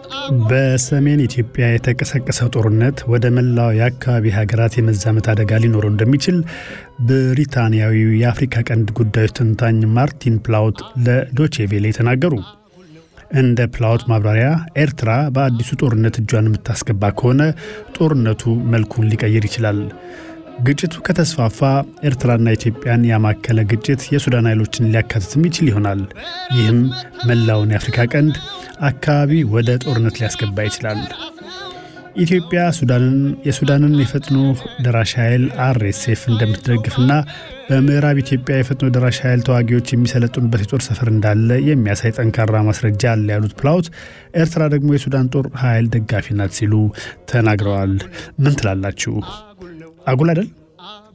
በሰሜን ኢትዮጵያ የተቀሰቀሰው ጦርነት ወደ መላው የአካባቢ ሀገራት የመዛመት አደጋ ሊኖረው እንደሚችል ብሪታንያዊው የአፍሪካ ቀንድ ጉዳዮች ተንታኝ ማርቲን ፕላውት ለዶቼቬሌ ተናገሩ። እንደ ፕላውት ማብራሪያ ኤርትራ በአዲሱ ጦርነት እጇን የምታስገባ ከሆነ ጦርነቱ መልኩን ሊቀይር ይችላል። ግጭቱ ከተስፋፋ ኤርትራና ኢትዮጵያን ያማከለ ግጭት የሱዳን ኃይሎችን ሊያካትትም ይችል ይሆናል። ይህም መላውን የአፍሪካ ቀንድ አካባቢ ወደ ጦርነት ሊያስገባ ይችላል። ኢትዮጵያ ሱዳንን የሱዳንን የፈጥኖ ደራሽ ኃይል አርኤስኤፍ እንደምትደግፍና በምዕራብ ኢትዮጵያ የፈጥኖ ደራሽ ኃይል ተዋጊዎች የሚሰለጥኑበት የጦር ሰፈር እንዳለ የሚያሳይ ጠንካራ ማስረጃ አለ ያሉት ፕላውት ኤርትራ ደግሞ የሱዳን ጦር ኃይል ደጋፊ ናት ሲሉ ተናግረዋል። ምን ትላላችሁ? አጉል አይደል?